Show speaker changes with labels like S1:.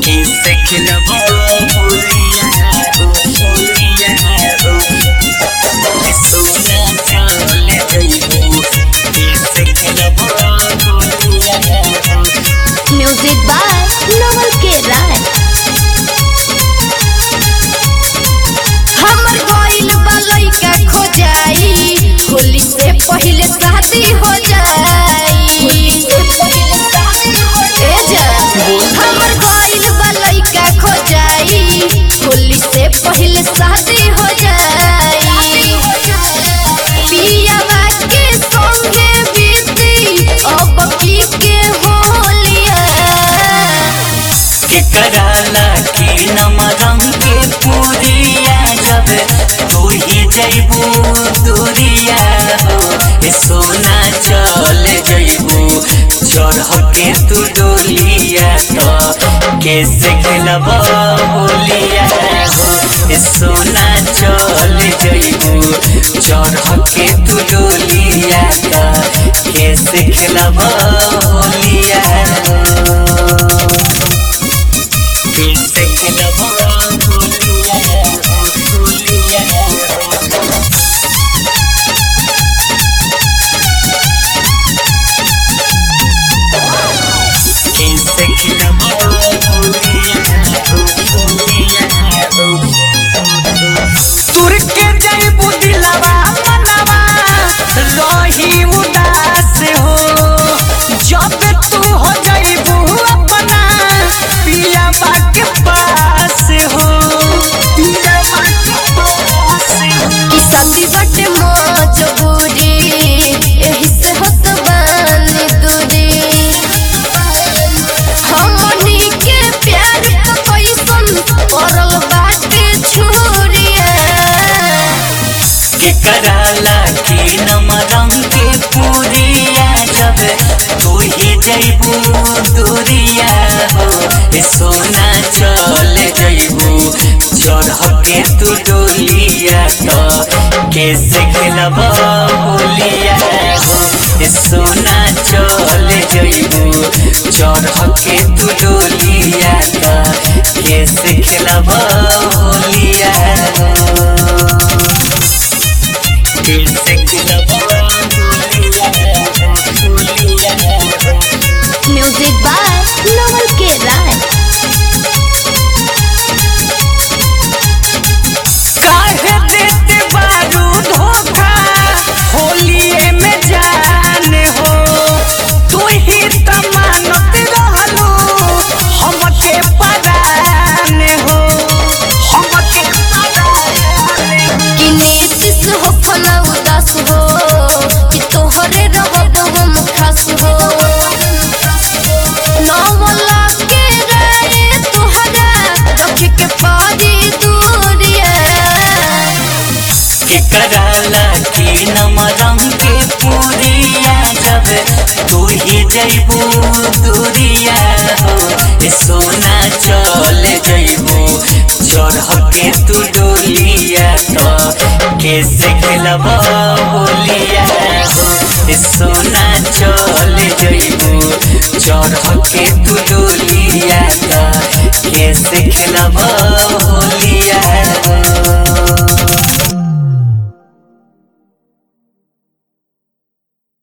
S1: कैसे खिलब होलिया हो होलिया हो सोना चल जइबू कैसे खिलब होलिया हो
S2: म्यूजिक बाय नवल के राय हमर गइल बा लइका खो जाई होली से पहिले शादी हो जाई ए जा, हमर गइल बा लइका खो जाई होली से पहिले शादी हो जाई पियावा के संगे बीती अब की के होलिया
S1: केकराला की नमरम के पूरिया जब तू ही जइबू दूरिया हो ए सोना चल जइबू चढ़ के तू डोलिया तो कैसे खेलब होलिया हो ए सोना चल जइबू चढ़ के तू डोलिया तो कैसे खेलब होलिया हो कैसे खिलब होलिया हो होलिया हो कैसे खिलब होलिया हो होलिया हो
S3: तुर के जइबू दिलवा मनवा रही उदास हो जब तू हो जइबू अपना पियाबा के पास हो पियाबा के पास हो
S2: कि शादी बटे मजबूरी एही से होत बानी दूरी हमनी के प्यार त कैसन पड़ल बाटे छुरिया
S1: केकराला की नमरम के पूरिया जब तू ही जइबू दूरिया हो ए सोना चल जइबू चढ़ के तू डोलिया तो कैसे खेलब होलिया हो ए सोना चल जइबू चढ़ के तू डोलिया तो कैसे खेलब होलिया हो कैसे खिलब होलिया हो होलिया हो
S2: म्यूजिक बाय नवल के राय
S3: काहे देते बारू धोखा होलिए में जान हो तू ही त मानत रहलू हमके परान हो हमके परान हो
S2: कि नीतिश हो फना उदास हो कि तोहरे रहब हम खास हो नवला के राय तोहरा रख के पारी दूरिया
S1: केकराला की नमरम के पूरिया जब तू ही जइबू दूरिया हो ए सोना चल जइबू चढ़ के तू डोलिया तो कैसे खेलब होलिया हो ए सोना चल जइबू चढ़ के तू डोलिया तो कैसे खेलब होलिया